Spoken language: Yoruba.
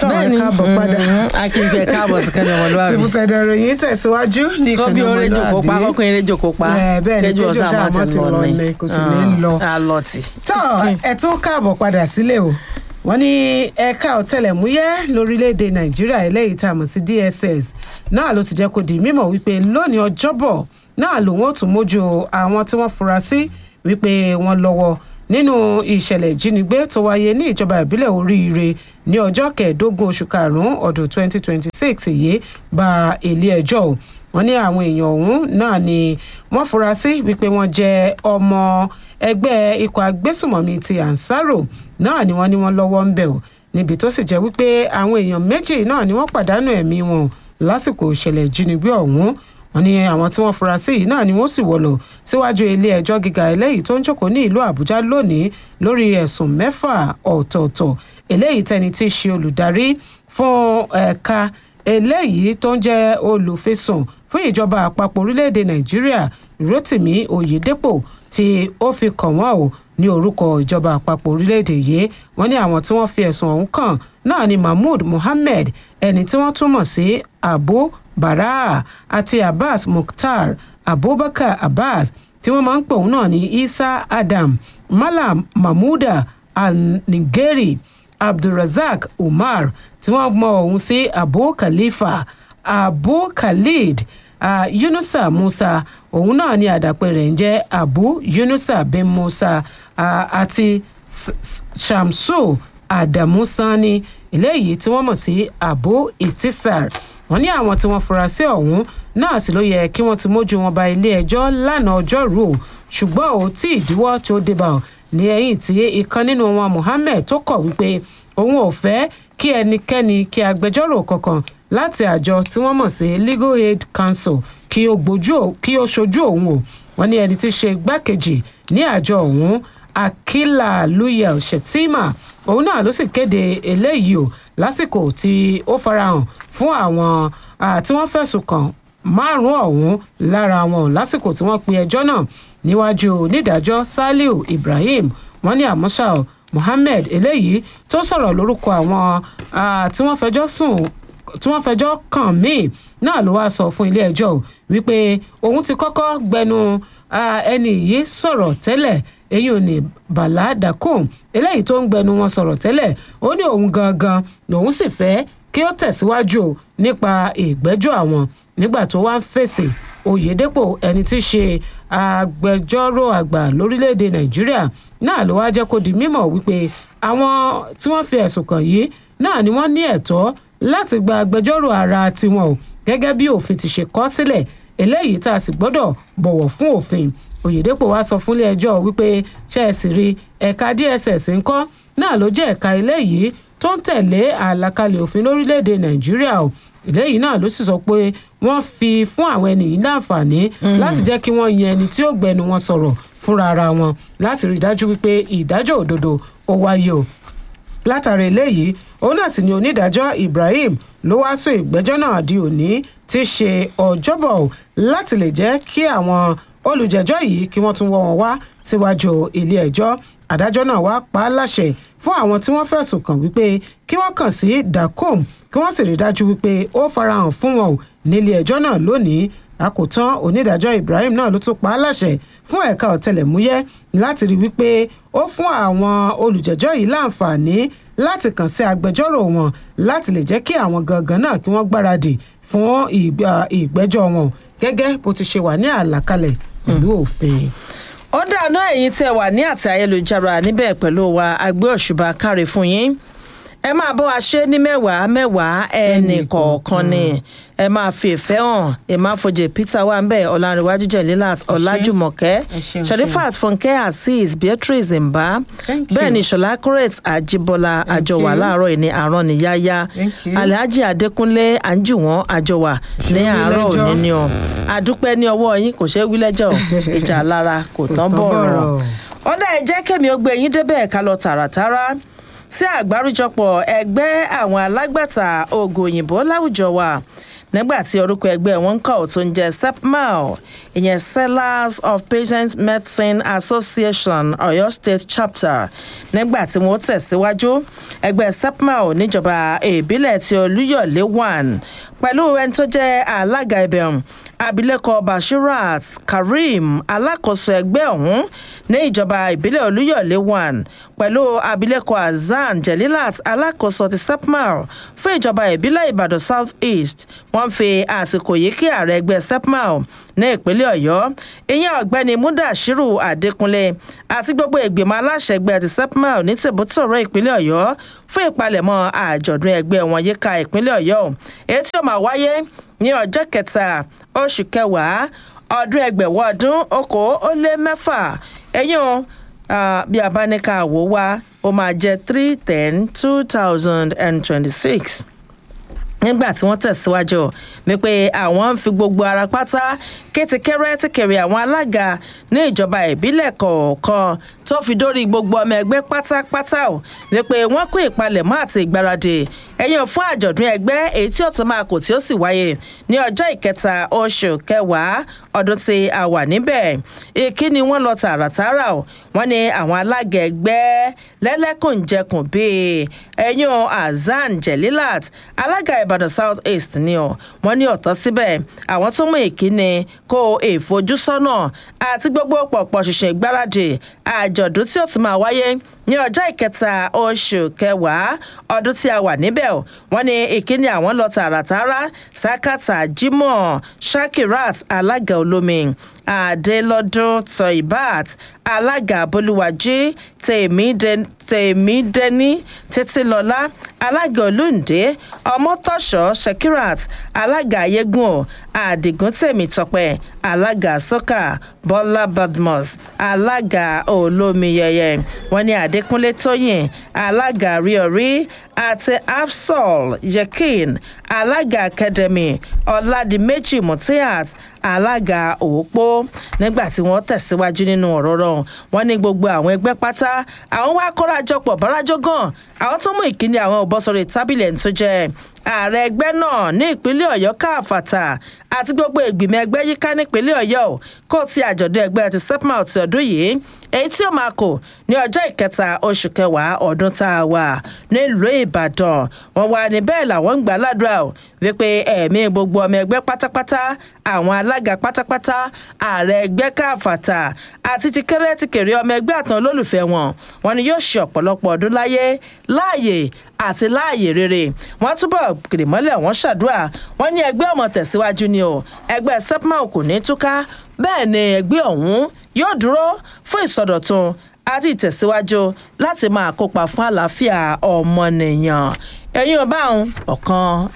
tọ́ ẹ káàbọ̀ padà akínkẹ́ káàbọ̀ sí kẹ́ni ọmọlúwàbí. tìbùtẹ̀dẹ̀ ròyìn tẹ̀síwájú ní kọ́ bí ìkànnì oore jòkó pa ọmọlúwàbí. kọ́kọ́ eré jòkó pa Ẹ, bẹ́ẹ̀ ni, kẹjú kéjù ọ̀sán ọ̀sán àmọ́ àmọ́ ti ti lọ lọ ní ni, kò sì ní lọ. alọ́tì. tọ́ ẹ tún káàbọ̀ padà sílé o wọ́n ní ẹ̀ka ọ̀tẹlẹ̀múyẹ́ lórílẹ̀‐èdè nàìjíríà eléyìí tá a mọ̀ sí dss náà ló ti jẹ́ kó di mímọ̀ wípé lónìí ọjọ́bọ̀ náà lòun ó tún mójú àwọn tí wọ́n fura sí wípé wọ́n lọ́wọ́ nínú ìṣẹ̀lẹ̀ ìjínigbé tó wáyé ní ìjọba ìbílẹ̀ oríire ní ọjọ́ kẹẹ̀ẹ́dógún oṣù karùn-ún ọdún 2026 yìí bá ilé ẹjọ́ o wọ́n ní àwọn èèyàn ọ̀hún náà ni wọ́n fura sí wípé wọ́n jẹ́ ọmọ ẹgbẹ́ ikọ̀ agbésùmọ̀mí ti ansaro náà ni wọ́n ní wọ́n lọ́wọ́ ń bẹ̀ o níbi tó sì jẹ́ wípé àwọn èèyàn méjì náà ni wọ́n pàdánù ẹ̀mí wọn lásìkò ìṣẹ̀lẹ̀ ìjínigbé ọ̀hún wọ́n ní àwọn tí wọ́n fura sí yìí náà ni wọ́n sì wọ̀lọ̀ síwájú ilé ẹjọ́ gíga eléyìí tó ń jókòó ní ìlú àbújá lónìí lórí ẹ̀sùn mẹ́fà ọ̀tọ̀ọ̀tọ̀ eléyìí tẹni tí í ṣe olùdarí fún ẹ̀ka eléyìí tó ń jẹ́ olùfisùn fún ìjọba àpapọ̀ orílẹ̀-èdè nàìjíríà rotimi oyedepo tí ó fi kàn wọ́n o ní orúkọ ìjọba àpapọ̀ orílẹ̀-èdè yìí wọ́n ní àwọn tí wọ́n fi ẹ̀sùn ọ̀hún kàn náà ni mahmood mohammed ẹni tí wọ́n túmọ̀ sí abu baraa àti abbas mukhtar abubakar abbas tí wọ́n máa ń pè òun náà ní isa adam malam mahmuda al-nigeri abdulrasaq umar tí wọ́n mọ òun sí abu khalifa abu khalid uh, yunusa musa òun náà ni àdàpè rẹ̀ ń jẹ́ abu yunusa bin musa uh, àti S- S- shamsu adamu sani eléyìí tí wọ́n mọ̀ sí abu itisar wọ́n ní àwọn tí wọ́n fura sí ọ̀hún náà sì ló yẹ kí wọ́n ti mójú wọn ba ilé ẹjọ́ lánàá ọjọ́rú o ṣùgbọ́n ò tí ìdíwọ́ tó débà ọ́ ní ẹ̀yìn tí ìkan nínú wọn muhammed tó kọ̀ wípé òun ò fẹ́ kí ẹnikẹ́ni kí agbẹjọ́rò kankan láti àjọ tí wọ́n mọ̀ sí legal aid council kí ó gbójú ò- kí ó ṣojú òun o wọ́n ní ẹni tí í ṣe igbákejì ní àjọ òun akila luyel shettima òun náà ló sì kéde eléyìí o lásìkò tí ó farahàn fún àwọn ah, tí wọ́n fẹ̀sùn kàn márùn-ún ọ̀hún lára wọn ò lásìkò tí wọ́n pe ẹjọ́ náà níwájú onídàájọ́ saliu ibrahim wọ́n ní àmọ́ṣà o mohammed eléyìí tó sọ̀rọ̀ lórúkọ àwọn ah, tí wọ́n fẹjọ́ sùn tí wọ́n fẹjọ́ kàn míì náà ló wáá sọ fún ilé ẹjọ́ o wípé òun ti kọ́kọ́ gbẹnu ah, ẹni yìí sọ̀rọ̀ tẹ́lẹ̀ èyí ò ní bala dakum eléyìí tó ń gbẹnu wọn sọ̀rọ̀ tẹ́lẹ̀ ó ní òun gangan lòun sì fẹ́ kí ó tẹ̀síwájú o nípa ìgbẹ́jọ́ àwọn nígbà tó wá ń fèsì oyèdèpọ̀ ẹni tí í ṣe agbẹjọ́rò àgbà lórílẹ̀‐èdè nàìjíríà náà ló wá jẹ́ kó di mímọ̀ wípé àwọn tí wọ́n fi ẹ̀sùn kàn yìí náà ni wọ́n ní ẹ̀tọ́ láti gba agbẹjọ́rò ara tiwọn o gẹ́gẹ́ bí òfin ti ṣe kọ́ sílẹ̀ eléyìí tá a sì gbọ́dọ̀ bọ̀wọ̀ fún òfin oyèdèpọ̀ wá sọ fúnlé ẹjọ́ wípé ṣe é sì rí ẹ̀ka dss ńkọ́ náà ló jẹ́ ẹ̀ka eléyìí tó ń tẹ̀lé àlàkalẹ̀ òfin lórílẹ̀‐èdè nàìjíríà o eléyìí náà ló sì sọ pé wọ́n fi fún àwọn ẹni yìí láǹfààní láti jẹ́ kí wọ́n yan ẹni tí ó gbẹnu wọn sọ̀rọ̀ fúnra ara wọn láti rí i dájú wípé ìdájọ́ òdodo ó wáyé o látàrí eléyìí òun náà sì ni onídàájọ́ ibrahim ló wá sún ìgbẹ́jọ́ náà di òní tí í ṣe ọjọ́bọ̀ o, láti lè jẹ́ kí àwọn olùjẹ́jọ́ yìí kí wọ́n tún wọ́ wọn wá síwájú ilé ẹjọ́ adájọ́ náà wá pa á láṣẹ fún àwọn tí wọ́n fẹ̀sùn kàn wípé kí wọ́n kàn sí dacom kí wọ́n sì rí i dájú wípé ó farahàn fún wọn o nílé ẹjọ́ náà lónìí àkótán onídàájọ́ ibrahim náà ló tún pa á láṣẹ fún ẹ̀ka ọ̀tẹlẹ̀múyẹ́ láti rí wípé ó fún àwọn olùjẹ́jọ́ yìí láǹfààní láti kàn sí agbẹjọ́rò wọn láti lè jẹ́ kí àwọn gangan náà kí wọ́n gbáradì fún ìgbà- ìgbẹ́jọ́ wọn gẹ́gẹ́ bó ti ṣe wà ní àlàkalẹ̀ pẹ̀lú òfin. ó dànù ẹ̀yin tẹ́ wà ní àti ayélujára níbẹ̀ pẹ̀lú wa agbé òṣùbà káre fún yín ẹ máa bọ́ wa ṣe ní mẹ́wàá mẹ́wàá ẹnì kọ̀ọ̀kan ni ẹ máa fi ìfẹ́ hàn ẹ máa fojè peter wà ń bẹ̀ ọ̀làǹrẹ̀wájú jẹ̀lílàt ọ̀làjùmọ̀kẹ́ Ẹ ṣeun, sharifat fúnkẹ́ azeez beatrice mba Thank bẹ́ẹ̀ you. ni ṣọlá correct àjíbọ́lá àjọwà you. láàárọ̀ yìí ní àárọ̀ níyáyá Thank you. alhaji adékúnlé àǹjùwọ̀n àjọwà ní Ṣé wí àárọ̀ lẹ́jọ́? òní ni ọ àdúpẹ́ ní ọwọ́ yín kò ṣeé wí lẹ́jọ́ ìjà lára kò tán tán bọ̀rọ̀ bọ̀rọ̀. ọ̀dà ẹ̀ jẹ́ kẹ́mi ó gbé yín débẹ̀ ká lọ tààràtàrà sí àgbáríjọpọ̀ ẹgbẹ́ àwọn alágbàtà oògùn òyìnbó láwùjọ wa nígbà tí orúkọ ẹgbẹ́ wọn kọ̀ tó ń jẹ́ sepmal ìyẹn sellers of patient medicine association ọ̀yọ́ state chapter nígbà tí wọ́n tẹ̀síwájú ẹgbẹ́ sepmal níjọba ìbílẹ̀ ti olúyọ̀lé one pẹ̀lú ẹni tó jẹ́ alága ibẹ̀ ọ̀hún abilékọ bashirat kareem alákòóso ẹgbẹ́ ọ̀hún ní ìjọba ìbílẹ̀ olúyọ̀lé one pẹ̀lú abilékọ hasan jelilat alákòóso ti sepmal fún ìjọba ìbílẹ̀ ìbàdàn south east wọ́n fi àsìkò yìí kí ààrẹ ẹgbẹ́ sepmal ní ìpínlẹ̀ ọ̀yọ́ ìyẹn ọ̀gbẹ́ni mudashiru adékúnlé àti gbogbo ìgbìmọ̀ aláṣẹ ẹgbẹ́ ti sepmal ní tìbútòrò ìpínlẹ̀ ọ̀yọ́ fún ìpalẹ̀mọ́ àjọ̀dún ẹgbẹ́ wọn yíká ìpínlẹ̀ ọ̀yọ́ èyí tí ó máa wáyé ní ọjọ́ kẹta oṣù kẹwàá ọdún ẹgbẹ̀wọ́ ọdún okòó ó lé mẹ́fà ẹ̀yìn bí abáníkà wò wá ó máa jẹ́ three ten two thousand and twenty-six nígbà tí wọ́n tẹ̀síwájú wípé àwọn ń fi gbogbo ara pátá kétíkẹ́rẹ́ tíkẹ̀rẹ̀ àwọn alága ní ìjọba ìbílẹ̀ kọ̀ọ̀kan tó fi dórí gbogbo ọmọ ẹgbẹ́ pátápátá ò wípé wọ́n kó ìpalẹ̀mọ́ àti ìgbáradì ẹ̀yìn fún àjọ̀dún ẹgbẹ́ èyí tí ó tún máa kò tí ó sì wáyé ní ọjọ́ ìkẹta oṣù kẹwàá ọdún tí a wà níbẹ̀ ìkíni wọn lọ tààràtààrà ò wọ́n ní àwọn alága ẹgbẹ́ lẹ́lẹ́kùnjẹkùn bíi ẹ̀yìn azan jelilat alága ìbàdàn south east ni ọ wọ́n ní ọ̀tọ̀ síbẹ̀ àwọn tó mú ìkíni kó ìfojúsọ́nà àti gbogbo pọ̀pọ̀ ṣiṣẹ́ ìgbáradì àjọ̀dún tí ó ti máa wáyé ní ọjọ́ ìkẹta oṣù kẹwàá ọdún tí a wà níbẹ̀ wọ́n ní ìkíni àwọn lọ tààràtàrà sakata jimoh shakirat alága olómi adélọ́dún toibat alága bolúwàjí tèmídẹ́ni títílọ́lá alága olóńdé ọmọtọ́ṣọ́ shakirat alága ayégún àdìgún tèmítọ́pẹ́ alága sọ́kà bọ́lá badmus alága olómiyẹyẹ wọ́n ní adékúnlé tóyìn alága ríọrí àti afsol yekin alága academy ọ̀làdìmẹ́jì mutiat alága òpó nígbà tí wọ́n tẹ̀síwájú nínú ọ̀rọ̀ rọ̀ wọ́n ní gbogbo àwọn ẹgbẹ́ pátá àwọn wá kórajọpọ̀ bárajọ gan àwọn tó mú ìkíni àwọn òbọ́sọ̀rọ̀ tábìlì ẹ̀ tó jẹ́ ààrẹ ẹgbẹ́ náà ní ìpínlẹ̀ ọ̀yọ́ káàfàtà àti gbogbo ìgbìmọ̀ ẹgbẹ́ yíká nípínlẹ̀ ọ̀yọ́ kó ti àjọ̀dún ẹgbẹ́ ti sepmal ti ọdún yìí èyí tí ó máa kò ní ọjọ́ ìkẹta oṣù kẹwàá ọdún tá a wà nílùú ìbàdàn wọn wà ní bẹ́ẹ̀ làwọn ń gbà ládùúrà o wípé ẹ̀mí gbogbo ọmọ ẹgbẹ́ pátápátá àwọn alága pátápátá ààrẹ ẹgbẹ́ káàfàtà àti ti kéré ti kéré ọmọ ẹgbẹ́ àtàn olólùfẹ́ wọn wọn ni yóò ṣe ọ̀pọ̀lọpọ̀ ọdún láyé láàyè àti láàyè rere wọn túbọ̀ kìrìmọ́lẹ̀ wọn ṣàdúrà wọn ní ẹgbẹ́ ọmọ tẹ̀síwájú ni o ẹgbẹ́ sepmal kò ní túká bẹ́ẹ̀ ni ẹgbẹ́ ọ̀hún yóò dúró fún ìsọdọ̀tun àti ìtẹ̀síwájú láti máa kópa fún àlàáfíà ọmọnìyàn ẹ̀yin ọba ọ̀hún ọ̀kan